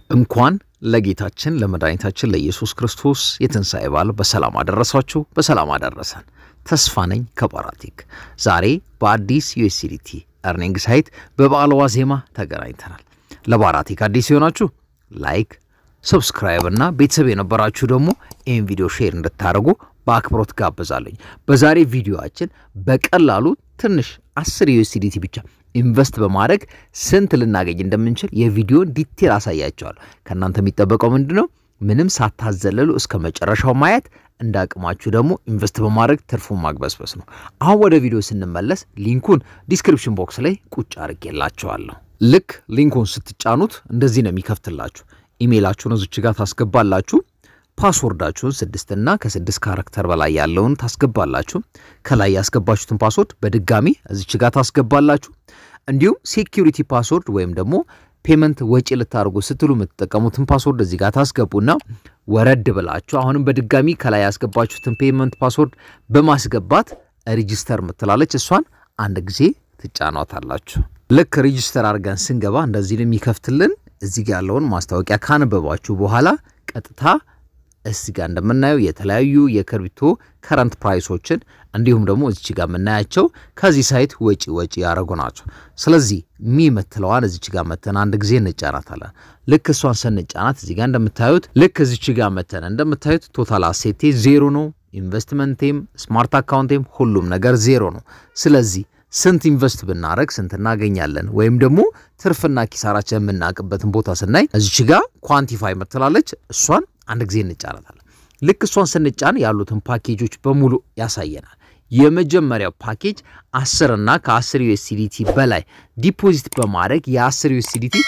እንኳን ለጌታችን ለመድኃኒታችን ለኢየሱስ ክርስቶስ የትንሣኤ በዓል በሰላም አደረሳችሁ፣ በሰላም አደረሰን። ተስፋ ነኝ ከባራቲክ። ዛሬ በአዲስ ዩኤስዲቲ እርኒንግ ሳይት በበዓል ዋዜማ ተገናኝተናል። ለባራቲክ አዲስ የሆናችሁ ላይክ፣ ሰብስክራይብ እና ቤተሰብ የነበራችሁ ደግሞ ይህን ቪዲዮ ሼር እንድታደርጉ በአክብሮት ጋብዛለኝ። በዛሬ ቪዲዮአችን በቀላሉ ትንሽ 10 ዩኤስዲቲ ብቻ ኢንቨስት በማድረግ ስንት ልናገኝ እንደምንችል የቪዲዮን ዲቴል አሳያቸዋለሁ። ከእናንተ የሚጠበቀው ምንድን ነው? ምንም ሳታዘለሉ እስከ መጨረሻው ማየት፣ እንደ አቅማችሁ ደግሞ ኢንቨስት በማድረግ ትርፉን ማግበስበስ ነው። አሁን ወደ ቪዲዮ ስንመለስ ሊንኩን ዲስክሪፕሽን ቦክስ ላይ ቁጭ አድርጌላችኋለሁ። ልክ ሊንኩን ስትጫኑት እንደዚህ ነው የሚከፍትላችሁ። ኢሜይላችሁን እዚች ጋር ታስገባላችሁ። ፓስወርዳችሁን ስድስት እና ከስድስት ካራክተር በላይ ያለውን ታስገባላችሁ። ከላይ ያስገባችሁትን ፓስወርድ በድጋሚ እዚች ጋር ታስገባላችሁ። እንዲሁም ሴኪሪቲ ፓስወርድ ወይም ደግሞ ፔመንት ወጪ ልታደርጉ ስትሉ የምትጠቀሙትን ፓስወርድ እዚህ ጋር ታስገቡና ወረድ ብላችሁ አሁንም በድጋሚ ከላይ ያስገባችሁትን ፔመንት ፓስወርድ በማስገባት ሪጂስተር ምትላለች እሷን አንድ ጊዜ ትጫኗታላችሁ። ልክ ሪጂስተር አድርገን ስንገባ እንደዚህ ነው የሚከፍትልን። እዚህ ጋር ያለውን ማስታወቂያ ካነበባችሁ በኋላ ቀጥታ እዚህ ጋር እንደምናየው የተለያዩ የክሪፕቶ ከረንት ፕራይሶችን እንዲሁም ደግሞ እዚች ጋር የምናያቸው ከዚህ ሳይት ወጪ ወጪ ያደረጉ ናቸው። ስለዚህ ሚ ምትለዋን እዚች ጋር መተን አንድ ጊዜ እንጫናታለን። ልክ እሷን ስንጫናት እዚህ ጋር እንደምታዩት ልክ እዚች ጋር መተን እንደምታዩት ቶታል አሴቴ ዜሮ ነው። ኢንቨስትመንቴም ስማርት አካውንቴም ሁሉም ነገር ዜሮ ነው። ስለዚህ ስንት ኢንቨስት ብናደረግ ስንት እናገኛለን ወይም ደግሞ ትርፍና ኪሳራችን የምናውቅበትን ቦታ ስናይ እዚች ጋር ኳንቲፋይ ምትላለች እሷን አንድ ጊዜ እንጫናታለን። ልክ እሷን ስንጫን ያሉትን ፓኬጆች በሙሉ ያሳየናል። የመጀመሪያው ፓኬጅ 10 እና ከ10 ዩኤስዲቲ በላይ ዲፖዚት በማድረግ የ10 ዩኤስዲቲ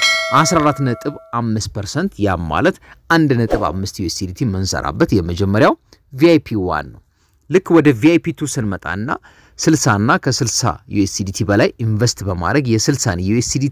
14.5 ፐርሰንት ያም ማለት 1.5 ዩኤስዲቲ የምንሰራበት የመጀመሪያው ቪአይፒ ዋን ነው። ልክ ወደ ቪአይፒ ቱ ስንመጣና 60 እና ከ60 ዩኤስዲቲ በላይ ኢንቨስት በማድረግ የ60 ዩኤስዲቲ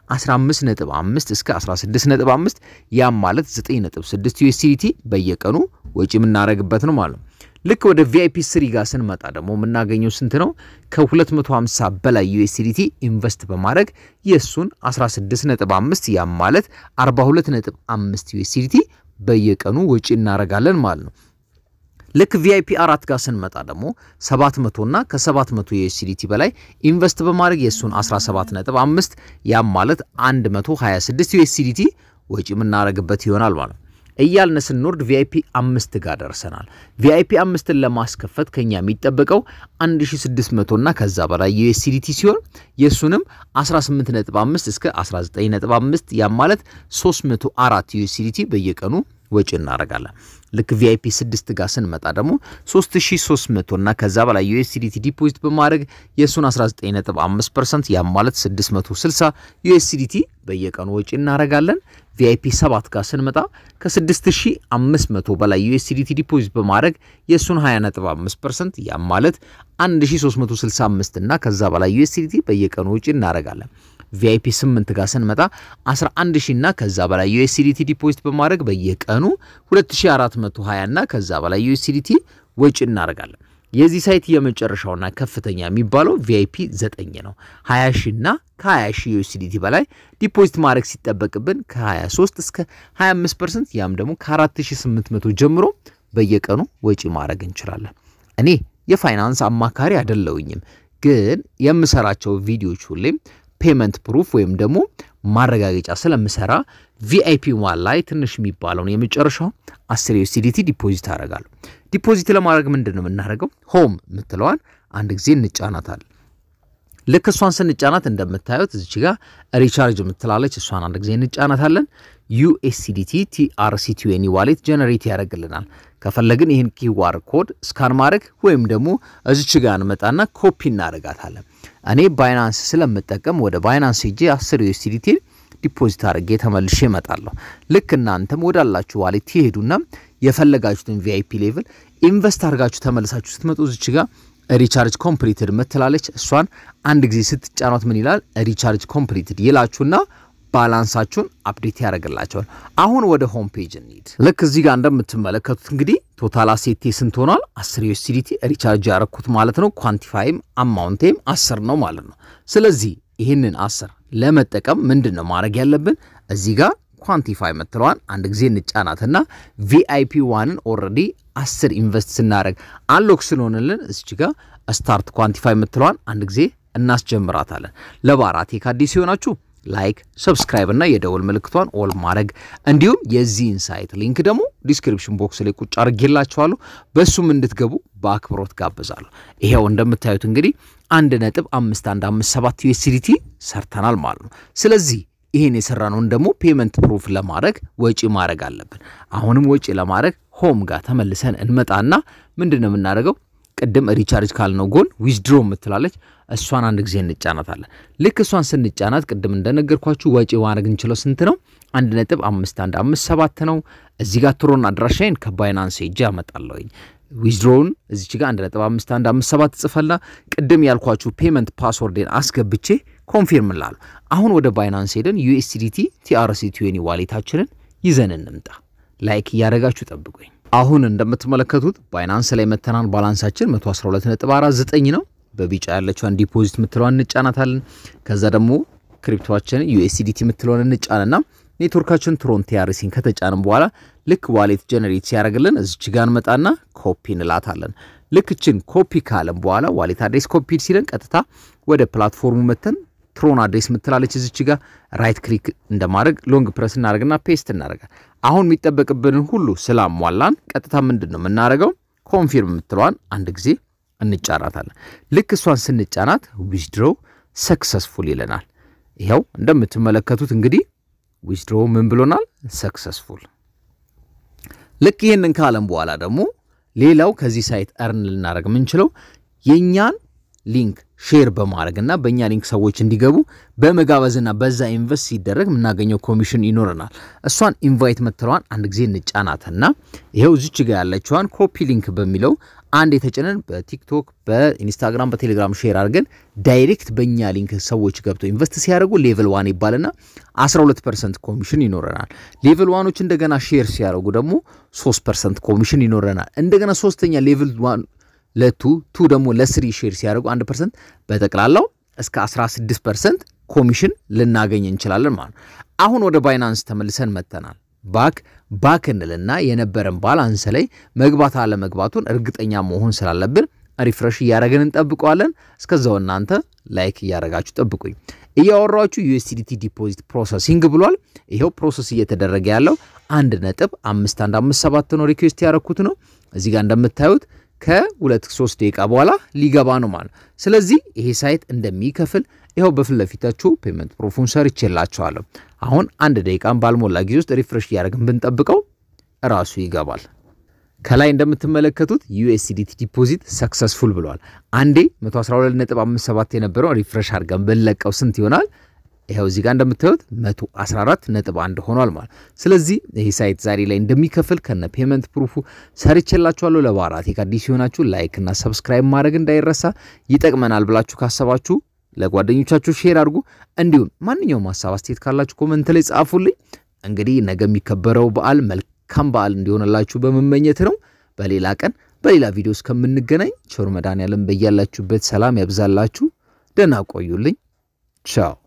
15.5 እስከ 16.5 ያም ማለት 9.6 ዩኤስዲቲ በየቀኑ ወጪ የምናደርግበት ነው ማለት ነው። ልክ ወደ ቪአይፒ ስሪ ጋር ስንመጣ ደግሞ የምናገኘው ስንት ነው? ከ250 በላይ ዩኤስዲቲ ኢንቨስት በማድረግ የእሱን 16.5 ያም ማለት 42.5 ዩኤስዲቲ በየቀኑ ወጪ እናደርጋለን ማለት ነው። ልክ ቪአይፒ አራት ጋር ስንመጣ ደግሞ 700 እና ከ700 ዩኤስዲቲ በላይ ኢንቨስት በማድረግ የእሱን 17.5 ያም ማለት 126 ዩኤስዲቲ ወጪ የምናደርግበት ይሆናል ማለት ነው። እያልን ስንወርድ ቪአይፒ አምስት ጋር ደርሰናል። ቪአይፒ አምስትን ለማስከፈት ከኛ የሚጠበቀው 1600 እና ከዛ በላይ ዩኤስዲቲ ሲሆን የእሱንም 18.5 እስከ 19.5 ያም ማለት 304 ዩኤስዲቲ በየቀኑ ወጪ እናደርጋለን። ልክ ቪአይፒ 6 ጋር ስንመጣ ደግሞ 3300 እና ከዛ በላይ ዩኤስዲቲ ዲፖዚት በማድረግ የእሱን 19.5% ያም ማለት 660 ዩኤስዲቲ በየቀኑ ወጪ እናደርጋለን። ቪአይፒ 7 ጋር ስንመጣ ከ6500 በላይ ዩኤስዲቲ ዲፖዚት በማድረግ የእሱን 20.5% ያም ማለት 1365 እና ከዛ በላይ ዩኤስዲቲ በየቀኑ ወጪ እናደርጋለን። ቪአይፒ 8 ጋር ስንመጣ 11000 እና ከዛ በላይ ዩኤስዲቲ ዲፖዚት በማድረግ በየቀኑ 2420 እና ከዛ በላይ ዩኤስዲቲ ወጪ እናደርጋለን። የዚህ ሳይት የመጨረሻውና ከፍተኛ የሚባለው ቪአይፒ 9 ነው። 20 ሺህ እና ከ20 ሺህ ዩኤስዲቲ በላይ ዲፖዚት ማድረግ ሲጠበቅብን ከ23 እስከ 25% ያም ደግሞ ከ4800 ጀምሮ በየቀኑ ወጪ ማድረግ እንችላለን። እኔ የፋይናንስ አማካሪ አይደለሁኝም፣ ግን የምሰራቸው ቪዲዮዎች ሁሌም ፔመንት ፕሩፍ ወይም ደግሞ ማረጋገጫ ስለምሰራ ቪአይፒ ዋን ላይ ትንሽ የሚባለውን የመጨረሻው 10 ዩኤስዲቲ ዲፖዚት አደርጋለሁ። ዲፖዚት ለማድረግ ምንድን ነው የምናደርገው? ሆም የምትለዋን አንድ ጊዜ እንጫናታለን። ልክ እሷን ስንጫናት እንደምታዩት እዚች ጋር ሪቻርጅ የምትላለች እሷን አንድ ጊዜ እንጫናታለን። ዩኤስዲቲ ቲአርሲ ቲዌኒ ዋሌት ጀነሬት ያደርግልናል። ከፈለግን ይህን ኪዋር ኮድ ስካን ማድረግ ወይም ደግሞ እዚች ጋር እንመጣና ኮፒ እናደርጋታለን። እኔ ባይናንስ ስለምጠቀም ወደ ባይናንስ ሄጄ 10 ዩኤስዲቲ ዲፖዚት አድርጌ ተመልሼ እመጣለሁ። ልክ እናንተም ወዳላችሁ ዋሌት ትሄዱና የፈለጋችሁትን ቪአይፒ ሌቭል ኢንቨስት አድርጋችሁ ተመልሳችሁ ስትመጡ እዚች ጋር ሪቻርጅ ኮምፕሊትድ ምትላለች። እሷን አንድ ጊዜ ስትጫኗት ምን ይላል? ሪቻርጅ ኮምፕሊትድ ይላችሁና ባላንሳችሁን አፕዴት ያደርግላቸዋል። አሁን ወደ ሆም ፔጅ እንሂድ። ልክ እዚህ ጋር እንደምትመለከቱት እንግዲህ ቶታል አሴቴ ስንት ሆኗል? 10 ዩኤስዲቲ ሪቻርጅ ያረኩት ማለት ነው። ኳንቲፋይም አማውንቴም 10 ነው ማለት ነው። ስለዚህ ይህንን 10 ለመጠቀም ምንድን ነው ማድረግ ያለብን? እዚህ ጋር ኳንቲፋይ የምትለዋን አንድ ጊዜ እንጫናትና ቪአይፒ ዋንን ኦልሬዲ አስር ኢንቨስት ስናደረግ አንሎክ ስለሆንልን እዚች ጋር ስታርት ኳንቲፋይ የምትለዋን አንድ ጊዜ እናስጀምራታለን። ለባራቴክ አዲስ ሲሆናችሁ ላይክ፣ ሰብስክራይብ እና የደወል ምልክቷን ኦል ማድረግ እንዲሁም የዚህን ሳይት ሊንክ ደግሞ ዲስክሪፕሽን ቦክስ ላይ ቁጭ አድርጌላችኋለሁ በሱም እንድትገቡ በአክብሮት ጋብዛለሁ። ይሄው እንደምታዩት እንግዲህ አንድ ነጥብ አምስት አንድ አምስት ሰባት ዩኤስዲቲ ሰርተናል ማለት ነው። ስለዚህ ይህን የሰራነውን ደግሞ ፔመንት ፕሩፍ ለማድረግ ወጪ ማድረግ አለብን። አሁንም ወጪ ለማድረግ ሆም ጋር ተመልሰን እንመጣና ምንድን ነው የምናደርገው? ቅድም ሪቻርጅ ካልነው ጎን ዊዝድሮ የምትላለች እሷን አንድ ጊዜ እንጫናታለን። ልክ እሷን ስንጫናት ቅድም እንደነገርኳችሁ ወጪ ማድረግ እንችለው ስንት ነው? አንድ ነጥብ አምስት አንድ አምስት ሰባት ነው። እዚህ ጋር ትሮን አድራሻዬን ከባይናንስ ሄጄ አመጣለሁኝ። ዊዝድሮውን እዚች ጋር አንድ ነጥብ አምስት አንድ አምስት ሰባት ጽፈላ ቅድም ያልኳችሁ ፔመንት ፓስወርዴን አስገብቼ ኮንፊርም ላለሁ። አሁን ወደ ባይናንስ ሄደን ዩኤስዲቲ ቲአርሲ ቲዌኒ ዋሌታችንን ይዘን እንምጣ። ላይክ እያደረጋችሁ ጠብቁኝ። አሁን እንደምትመለከቱት ባይናንስ ላይ መተናን ባላንሳችን 112.49 ነው። በቢጫ ያለችዋን ዲፖዚት የምትለዋን እንጫናታለን። ከዛ ደግሞ ክሪፕቶችን ዩኤስዲቲ የምትለውን እንጫንና ኔትወርካችን ትሮን ቲአርሲን ከተጫንም በኋላ ልክ ዋሌት ጀነሬት ሲያደርግልን እዚች ጋር እንመጣና ኮፒ እንላታለን። ልክ እችን ኮፒ ካለን በኋላ ዋሌት አድሬስ ኮፒ ሲለን ቀጥታ ወደ ፕላትፎርሙ መተን ትሮን አድሬስ ምትላለች እዚች ጋር ራይት ክሊክ እንደማድረግ ሎንግ ፕረስ እናደርግና ፔስት እናደርጋል። አሁን የሚጠበቅብንን ሁሉ ስላሟላን ቀጥታ ምንድን ነው የምናደርገው? ኮንፊርም የምትለዋን አንድ ጊዜ እንጫናታለን። ልክ እሷን ስንጫናት ዊዝድሮ ሰክሰስፉል ይለናል። ይኸው እንደምትመለከቱት እንግዲህ ዊዝድሮ ምን ብሎናል? ሰክሰስፉል። ልክ ይህንን ካለም በኋላ ደግሞ ሌላው ከዚህ ሳይት እርን ልናደርግ የምንችለው የእኛን ሊንክ ሼር በማድረግና በእኛ ሊንክ ሰዎች እንዲገቡ በመጋበዝና በዛ ኢንቨስት ሲደረግ የምናገኘው ኮሚሽን ይኖረናል። እሷን ኢንቫይት መትለዋን አንድ ጊዜ እንጫናትና ይኸው እዚች ጋ ያለችዋን ኮፒ ሊንክ በሚለው አንድ የተጭነን በቲክቶክ በኢንስታግራም በቴሌግራም ሼር አድርገን ዳይሬክት በእኛ ሊንክ ሰዎች ገብተው ኢንቨስት ሲያደርጉ ሌቭል ዋን ይባልና 12 ፐርሰንት ኮሚሽን ይኖረናል። ሌቭል ዋኖች እንደገና ሼር ሲያደርጉ ደግሞ 3 ፐርሰንት ኮሚሽን ይኖረናል። እንደገና ሶስተኛ ሌቭል ዋን ለቱ ቱ ደግሞ ለስሪ ሼር ሲያደርጉ አንድ ፐርሰንት በጠቅላላው እስከ 16 ፐርሰንት ኮሚሽን ልናገኝ እንችላለን ማለት ነው። አሁን ወደ ባይናንስ ተመልሰን መጥተናል። ባክ ባክ እንልና የነበረን ባላንስ ላይ መግባት አለመግባቱን እርግጠኛ መሆን ስላለብን ሪፍረሽ እያደረግን እንጠብቀዋለን። እስከዛው እናንተ ላይክ እያደረጋችሁ ጠብቁኝ። እያወራችሁ ዩኤስዲቲ ዲፖዚት ፕሮሰሲንግ ብሏል። ይኸው ፕሮሰስ እየተደረገ ያለው አንድ ነጥብ አምስት አንድ አምስት ሰባት ነው። ሪኩዌስት ያደረኩት ነው። እዚህ ጋር እንደምታዩት ከሁለት ሶስት ደቂቃ በኋላ ሊገባ ነው ማለት ነው። ስለዚህ ይሄ ሳይት እንደሚከፍል ይኸው በፊት ለፊታችሁ ፔመንት ፕሩፉን ሰርቼላችኋለሁ። አሁን አንድ ደቂቃን ባልሞላ ጊዜ ውስጥ ሪፍሬሽ እያደረግን ብንጠብቀው እራሱ ይገባል። ከላይ እንደምትመለከቱት ዩኤስዲቲ ዲፖዚት ሰክሰስፉል ብለዋል። አንዴ 112.57 የነበረው ሪፍሬሽ አድርገን ብንለቀው ስንት ይሆናል? ይኸው እዚህ ጋር እንደምታዩት 114 ነጥብ አንድ ሆኗል ማለት። ስለዚህ ይህ ሳይት ዛሬ ላይ እንደሚከፍል ከነ ፔመንት ፕሩፉ ሰርቼላችኋለሁ። ለባራቴክ አዲስ ሲሆናችሁ ላይክ እና ሰብስክራይብ ማድረግ እንዳይረሳ። ይጠቅመናል ብላችሁ ካሰባችሁ ለጓደኞቻችሁ ሼር አድርጉ። እንዲሁም ማንኛውም ሀሳብ አስተያየት ካላችሁ ኮመንት ላይ ጻፉልኝ። እንግዲህ ነገ የሚከበረው በዓል መልካም በዓል እንዲሆንላችሁ በመመኘት ነው። በሌላ ቀን በሌላ ቪዲዮ እስከምንገናኝ ቸር መድኃኔዓለም በያላችሁበት ሰላም ያብዛላችሁ። ደህና ቆዩልኝ። ቻው